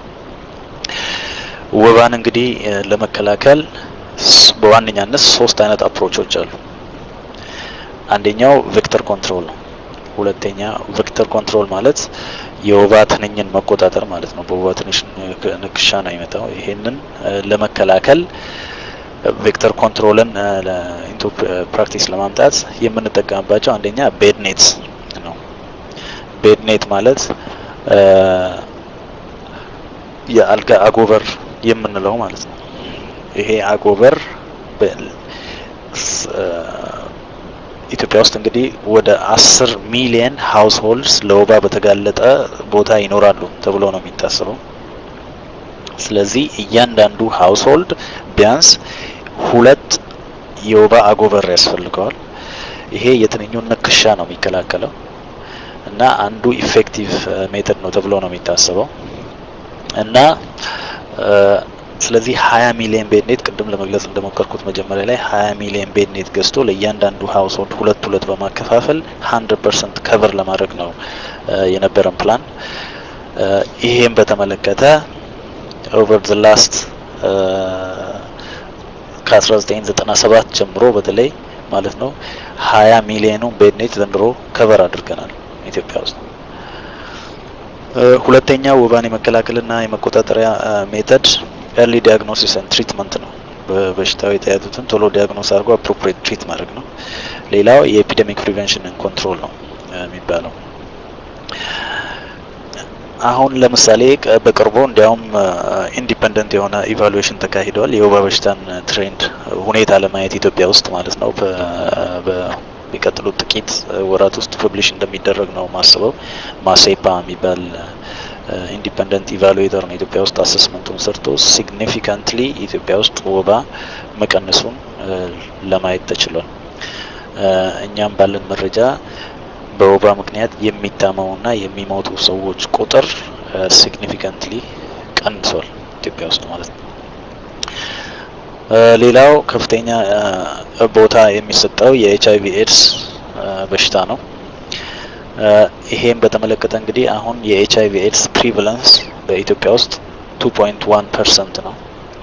ወባን እንግዲህ ለመከላከል በዋነኛነት ሶስት አይነት አፕሮቾች አሉ። አንደኛው ቬክተር ኮንትሮል ነው። ሁለተኛ ቬክተር ኮንትሮል ማለት የወባ ትንኝን መቆጣጠር ማለት ነው። በወባ ትንሽ ንክሻ ነው የሚመጣው። ይሄንን ለመከላከል ቬክተር ኮንትሮልን ኢንቱ ፕራክቲስ ለማምጣት የምንጠቀምባቸው አንደኛ ቤድ ኔት ነው። ቤድ ኔት ማለት የአልጋ አጎበር የምንለው ማለት ነው። ይሄ አጎበር ኢትዮጵያ ውስጥ እንግዲህ ወደ አስር ሚሊየን ሀውስ ሆልድስ ለወባ በተጋለጠ ቦታ ይኖራሉ ተብሎ ነው የሚታሰበው። ስለዚህ እያንዳንዱ ሀውስ ሆልድ ቢያንስ ሁለት የወባ አጎበር ያስፈልገዋል። ይሄ የትንኙን ንክሻ ነው የሚከላከለው እና አንዱ ኢፌክቲቭ ሜተድ ነው ተብሎ ነው የሚታሰበው እና ስለዚህ ሀያ ሚሊዮን ቤድ ኔት ቅድም ለመግለጽ እንደሞከርኩት መጀመሪያ ላይ ሀያ ሚሊዮን ቤድ ኔት ገዝቶ ለእያንዳንዱ ሀውስ ሆልድ ሁለት ሁለት በማከፋፈል ሀንድረድ ፐርሰንት ከቨር ለማድረግ ነው የነበረን ፕላን። ይሄም በተመለከተ ኦቨር ዘ ላስት ከ1997 ጀምሮ በተለይ ማለት ነው ሀያ ሚሊዮኑ ቤድ ኔት ዘንድሮ ከቨር አድርገናል ኢትዮጵያ ውስጥ። ሁለተኛው ወባን የመከላከልና የመቆጣጠሪያ ሜተድ ኤርሊ ዲያግኖሲስ ኤንድ ትሪትመንት ነው። በበሽታው የተያዙትን ቶሎ ዲያግኖስ አድርጎ አፕሮፕሪየት ትሪት ማድረግ ነው። ሌላው የኤፒደሚክ ፕሪቨንሽን ኮንትሮል ነው የሚባለው። አሁን ለምሳሌ በቅርቡ እንዲያውም ኢንዲፐንደንት የሆነ ኢቫሉዌሽን ተካሂደዋል። የወባ በሽታን ትሬንድ ሁኔታ ለማየት ኢትዮጵያ ውስጥ ማለት ነው በሚቀጥሉት ጥቂት ወራት ውስጥ ፐብሊሽ እንደሚደረግ ነው ማስበው። ማሴፓ የሚባል ኢንዲፐንደንት ኢቫሉዌተር ነው ኢትዮጵያ ውስጥ አሰስመንቱን ሰርቶ ሲግኒፊካንትሊ ኢትዮጵያ ውስጥ ወባ መቀነሱን ለማየት ተችሏል። እኛም ባለን መረጃ በወባ ምክንያት የሚታመሙና የሚሞቱ ሰዎች ቁጥር ሲግኒፊካንትሊ ቀንሷል ኢትዮጵያ ውስጥ ማለት ነው። ሌላው ከፍተኛ ቦታ የሚሰጠው የኤች አይቪ ኤድስ በሽታ ነው። ይሄን በተመለከተ እንግዲህ አሁን የኤች አይቪ ኤድስ ፕሪቫለንስ በኢትዮጵያ ውስጥ ቱ ፖይንት ዋን ፐርሰንት ነው።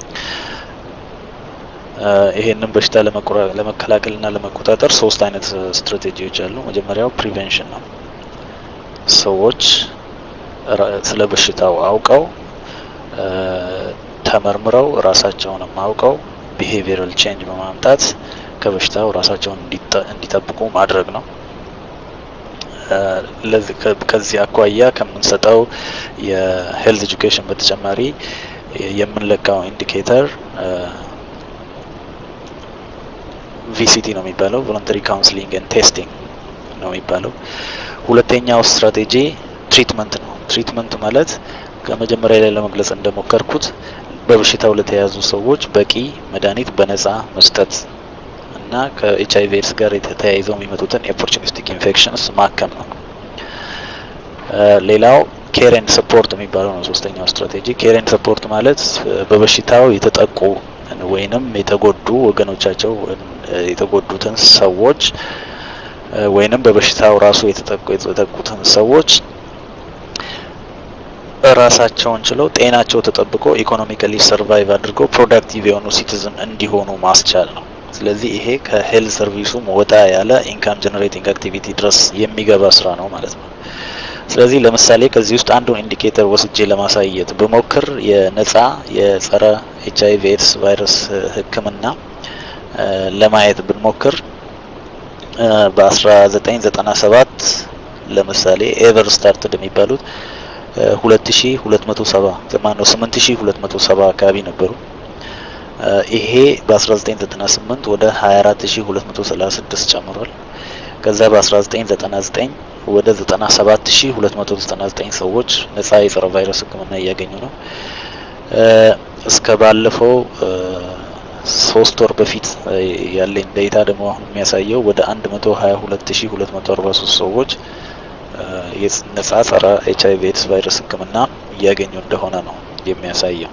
ይሄንን በሽታ ለመከላከልና ለመቆጣጠር ሶስት አይነት ስትራቴጂዎች አሉ። መጀመሪያው ፕሪቬንሽን ነው። ሰዎች ስለ በሽታው አውቀው ተመርምረው ራሳቸውንም አውቀው ቢሄቪየራል ቼንጅ በማምጣት ከበሽታው ራሳቸውን እንዲጠብቁ ማድረግ ነው። ከዚህ አኳያ ከምንሰጠው የሄልዝ ኤጁኬሽን በተጨማሪ የምንለካው ኢንዲኬተር ቪሲቲ ነው የሚባለው ቮለንተሪ ካውንስሊንግ ኤንድ ቴስቲንግ ነው የሚባለው። ሁለተኛው ስትራቴጂ ትሪትመንት ነው። ትሪትመንት ማለት ከመጀመሪያ ላይ ለመግለጽ እንደሞከርኩት በበሽታው ለተያዙ ሰዎች በቂ መድኃኒት በነጻ መስጠት እና ከኤች አይቪ ኤድስ ጋር ተያይዘው የሚመጡትን የኦፖርቹኒስቲክ ኢንፌክሽንስ ማከም ነው። ሌላው ኬር ኤንድ ሰፖርት የሚባለው ነው ሶስተኛው ስትራቴጂ። ኬር ኤንድ ሰፖርት ማለት በበሽታው የተጠቁ ወይንም የተጎዱ ወገኖቻቸው የተጎዱትን ሰዎች ወይንም በበሽታው ራሱ የተጠቁ የተጠቁትን ሰዎች ራሳቸውን ችለው ጤናቸው ተጠብቆ ኢኮኖሚካሊ ሰርቫይቭ አድርገው ፕሮዳክቲቭ የሆኑ ሲቲዝን እንዲሆኑ ማስቻል ነው። ስለዚህ ይሄ ከሄልዝ ሰርቪሱም ወጣ ያለ ኢንካም ጀነሬቲንግ አክቲቪቲ ድረስ የሚገባ ስራ ነው ማለት ነው። ስለዚህ ለምሳሌ ከዚህ ውስጥ አንዱን ኢንዲኬተር ወስጄ ለማሳየት ብሞክር የነጻ የጸረ ኤች አይቪ ኤድስ ቫይረስ ሕክምና ለማየት ብንሞክር በ1997 ለምሳሌ ኤቨር ስታርትድ የሚባሉት ሁለት ሺ ሁለት መቶ ሰባ ማነው ስምንት ሺ ሁለት መቶ ሰባ አካባቢ ነበሩ። ይሄ በ1998 ወደ 24236 ጨምሯል። ከዛ በ1999 ወደ 97299 ሰዎች ነጻ የጸረ ቫይረስ ህክምና እያገኙ ነው። እስከ ባለፈው ሶስት ወር በፊት ያለኝ ዴታ ደግሞ አሁን የሚያሳየው ወደ 122243 ሰዎች ነጻ ጸረ ኤች አይቪ ኤድስ ቫይረስ ህክምና እያገኙ እንደሆነ ነው የሚያሳየው።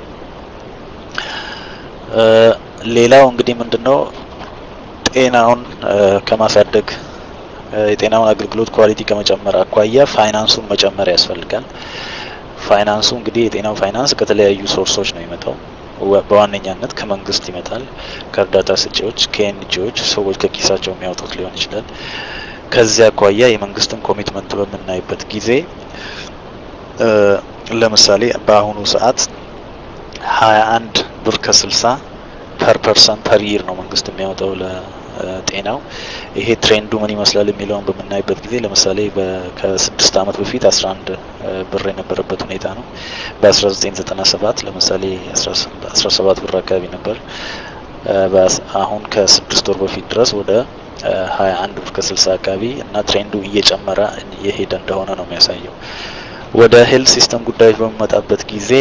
ሌላው እንግዲህ ምንድነው ጤናውን ከማሳደግ የጤናውን አገልግሎት ኳሊቲ ከመጨመር አኳያ ፋይናንሱን መጨመር ያስፈልጋል። ፋይናንሱ እንግዲህ የጤናው ፋይናንስ ከተለያዩ ሶርሶች ነው የሚመጣው። በዋነኛነት ከመንግስት ይመጣል፣ ከእርዳታ ሰጪዎች፣ ከኤንጂዎች ሰዎች ከኪሳቸው የሚያወጡት ሊሆን ይችላል። ከዚያ አኳያ የመንግስትን ኮሚትመንት በምናይበት ጊዜ ለምሳሌ በአሁኑ ሰዓት ሀያ አንድ ብር ከስልሳ ፐር ፐርሰን ፐር ይር ነው መንግስት የሚያወጣው ለጤናው። ይሄ ትሬንዱ ምን ይመስላል የሚለውን በምናይበት ጊዜ ለምሳሌ ከስድስት አመት በፊት አስራ አንድ ብር የነበረበት ሁኔታ ነው። በአስራ ዘጠኝ ዘጠና ሰባት ለምሳሌ አስራ ሰባት ብር አካባቢ ነበር። አሁን ከስድስት ወር በፊት ድረስ ወደ ሀያ አንድ ብር ከስልሳ አካባቢ እና ትሬንዱ እየጨመረ እየሄደ እንደሆነ ነው የሚያሳየው። ወደ ሄልት ሲስተም ጉዳዮች በሚመጣበት ጊዜ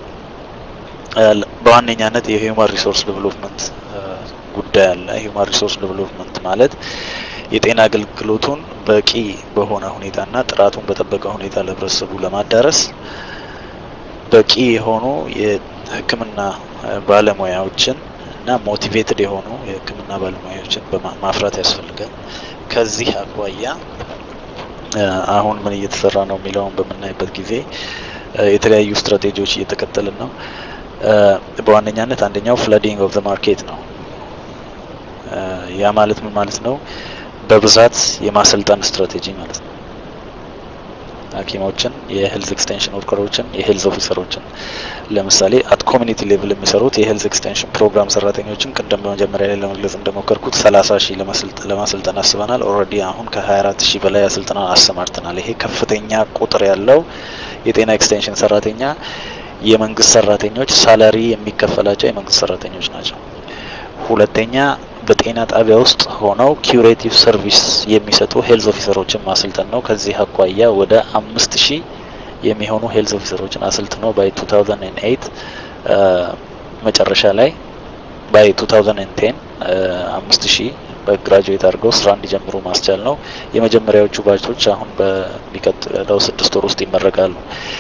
በዋነኛነት የሂውማን ሪሶርስ ዴቨሎፕመንት ጉዳይ አለ። ሂውማን ሪሶርስ ዴቨሎፕመንት ማለት የጤና አገልግሎቱን በቂ በሆነ ሁኔታና ጥራቱን በጠበቀ ሁኔታ ለህብረተሰቡ ለማዳረስ በቂ የሆኑ የሕክምና ባለሙያዎችን እና ሞቲቬትድ የሆኑ የሕክምና ባለሙያዎችን ማፍራት ያስፈልጋል። ከዚህ አኳያ አሁን ምን እየተሰራ ነው የሚለውን በምናይበት ጊዜ የተለያዩ ስትራቴጂዎች እየተከተልን ነው። በዋነኛነት አንደኛው ፍለዲንግ ኦፍ ዘ ማርኬት ነው። ያ ማለት ምን ማለት ነው? በብዛት የማሰልጠን ስትራቴጂ ማለት ነው። ሐኪሞችን፣ የሄልዝ ኤክስቴንሽን ወርከሮችን፣ የሄልዝ ኦፊሰሮችን ለምሳሌ አት ኮሚኒቲ ሌቭል የሚሰሩት የሄልዝ ኤክስቴንሽን ፕሮግራም ሰራተኞችን ቅድም በመጀመሪያ ላይ ለመግለጽ እንደሞከርኩት ሰላሳ ሺህ ለማሰልጠን አስበናል። ኦልሬዲ አሁን ከሀያ አራት ሺህ በላይ አሰልጥነን አሰማርተናል። ይሄ ከፍተኛ ቁጥር ያለው የጤና ኤክስቴንሽን ሰራተኛ የመንግስት ሰራተኞች ሳላሪ የሚከፈላቸው የመንግስት ሰራተኞች ናቸው። ሁለተኛ በጤና ጣቢያ ውስጥ ሆነው ኪዩሬቲቭ ሰርቪስ የሚሰጡ ሄልዝ ኦፊሰሮችን ማሰልጠን ነው። ከዚህ አኳያ ወደ አምስት ሺህ የሚሆኑ ሄልዝ ኦፊሰሮችን አሰልጥኖ ባይ 2008 መጨረሻ ላይ ባይ 2010 አምስት ሺህ በግራጁዌት አድርገው ስራ እንዲጀምሩ ማስቻል ነው። የመጀመሪያዎቹ ባቾች አሁን በሚቀጥለው ስድስት ወር ውስጥ ይመረቃሉ።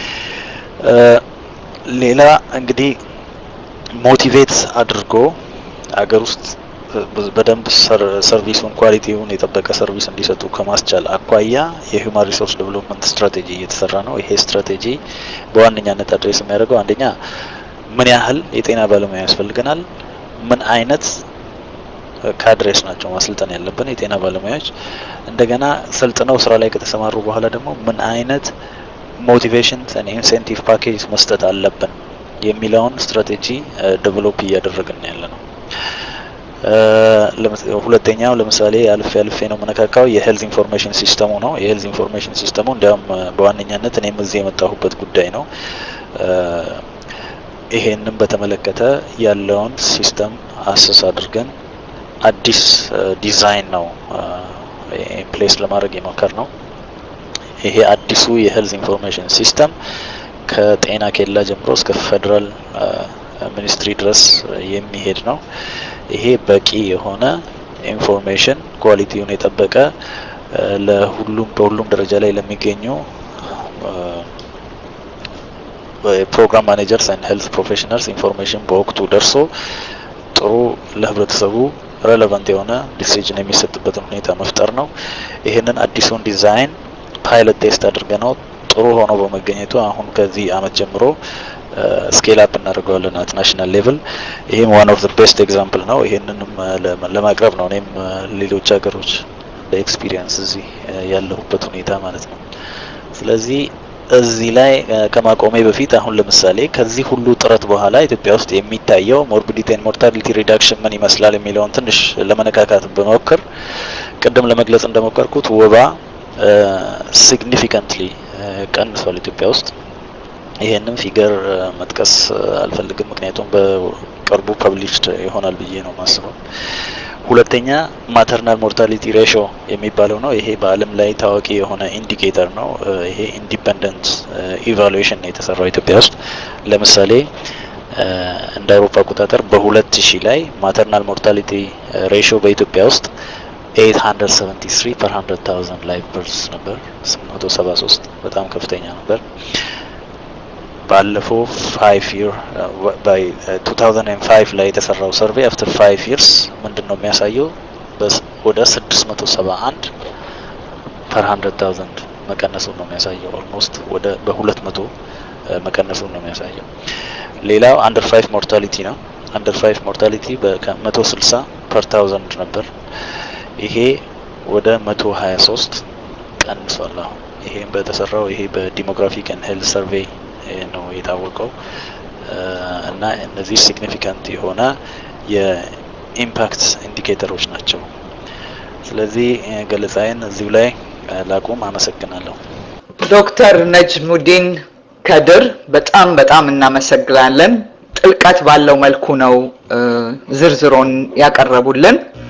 ሌላ እንግዲህ ሞቲቬት አድርጎ አገር ውስጥ በደንብ ሰርቪሱን ኳሊቲውን የጠበቀ ሰርቪስ እንዲሰጡ ከማስቻል አኳያ የሂውማን ሪሶርስ ዴቨሎፕመንት ስትራቴጂ እየተሰራ ነው። ይሄ ስትራቴጂ በዋነኛነት አድሬስ የሚያደርገው አንደኛ ምን ያህል የጤና ባለሙያ ያስፈልገናል፣ ምን አይነት ካድሬስ ናቸው ማሰልጠን ያለብን የጤና ባለሙያዎች፣ እንደገና ሰልጥነው ስራ ላይ ከተሰማሩ በኋላ ደግሞ ምን አይነት ሞቲቬሽን ኢንሴንቲቭ ፓኬጅ መስጠት አለብን የሚለውን ስትራቴጂ ዴቨሎፕ እያደረግን ያለ ነው። ሁለተኛው ለምሳሌ አልፌ አልፌ ነው መነካካው የሄልዝ ኢንፎርሜሽን ሲስተሙ ነው። የሄልዝ ኢንፎርሜሽን ሲስተሙ እንዲያውም በዋነኛነት እኔም እዚህ የመጣሁበት ጉዳይ ነው። ይሄንን በተመለከተ ያለውን ሲስተም አሰስ አድርገን አዲስ ዲዛይን ነው ፕሌስ ለማድረግ የሞከር ነው። ይሄ አዲሱ የሄልዝ ኢንፎርሜሽን ሲስተም ከጤና ኬላ ጀምሮ እስከ ፌዴራል ሚኒስትሪ ድረስ የሚሄድ ነው። ይሄ በቂ የሆነ ኢንፎርሜሽን ኳሊቲውን የጠበቀ ለሁሉም በሁሉም ደረጃ ላይ ለሚገኙ ፕሮግራም ማኔጀርስ ኤንድ ሄልት ፕሮፌሽናልስ ኢንፎርሜሽን በወቅቱ ደርሶ ጥሩ ለህብረተሰቡ ሬሌቫንት የሆነ ዲሲዥን የሚሰጥበትን ሁኔታ መፍጠር ነው። ይህንን አዲሱን ዲዛይን ፓይለት ቴስት አድርገ ነው ጥሩ ሆኖ በመገኘቱ አሁን ከዚህ አመት ጀምሮ ስኬል አፕ እናደርገዋለን አት ናሽናል ሌቭል። ይህም ዋን ኦፍ ዘ ቤስት ኤግዛምፕል ነው። ይህንንም ለማቅረብ ነው እኔም ሌሎች ሀገሮች በኤክስፒሪየንስ እዚህ ያለሁበት ሁኔታ ማለት ነው። ስለዚህ እዚህ ላይ ከማቆሜ በፊት አሁን ለምሳሌ ከዚህ ሁሉ ጥረት በኋላ ኢትዮጵያ ውስጥ የሚታየው ሞርቢዲቲ ኤንድ ሞርታሊቲ ሪዳክሽን ምን ይመስላል የሚለውን ትንሽ ለመነካካት በመሞከር ቅድም ለመግለጽ እንደሞከርኩት ወባ ሲግኒፊካንትሊ ቀንሷል ኢትዮጵያ ውስጥ። ይሄንን ፊገር መጥቀስ አልፈልግም፣ ምክንያቱም በቅርቡ ፐብሊሽድ ይሆናል ብዬ ነው ማስበው። ሁለተኛ ማተርናል ሞርታሊቲ ሬሾ የሚባለው ነው። ይሄ በዓለም ላይ ታዋቂ የሆነ ኢንዲኬተር ነው። ይሄ ኢንዲፐንደንት ኢቫሉዌሽን ነው የተሰራው ኢትዮጵያ ውስጥ። ለምሳሌ እንደ አውሮፓ አቆጣጠር በሁለት ሺህ ላይ ማተርናል ሞርታሊቲ ሬሾ በኢትዮጵያ ውስጥ 873 ፐር 100000 ላይፍ በርስ ነበር። 873 በጣም ከፍተኛ ነበር። ባለፈው 5 ይር ባይ 2005 ላይ የተሰራው ሰርቬይ አፍተር 5 ይርስ ምንድነው የሚያሳየው? ወደ 671 ፐር 100000 መቀነሱን ነው የሚያሳየው። ኦልሞስት ወደ በ200 መቀነሱን ነው የሚያሳየው። ሌላው አንደር 5 ሞርታሊቲ ነው። አንደር 5 ሞርታሊቲ በ160 ፐር 1000 ነበር። ይሄ ወደ 123 ቀንሷል። አሁን ይሄም በተሰራው ይሄ በዲሞግራፊክ ኤንድ ሄልት ሰርቬይ ነው የታወቀው እና እነዚህ ሲግኒፊካንት የሆነ የኢምፓክት ኢንዲኬተሮች ናቸው። ስለዚህ ገለጻዬን እዚሁ ላይ ላቁም። አመሰግናለሁ። ዶክተር ነጅሙዲን ከድር በጣም በጣም እናመሰግናለን። ጥልቀት ባለው መልኩ ነው ዝርዝሮን ያቀረቡልን።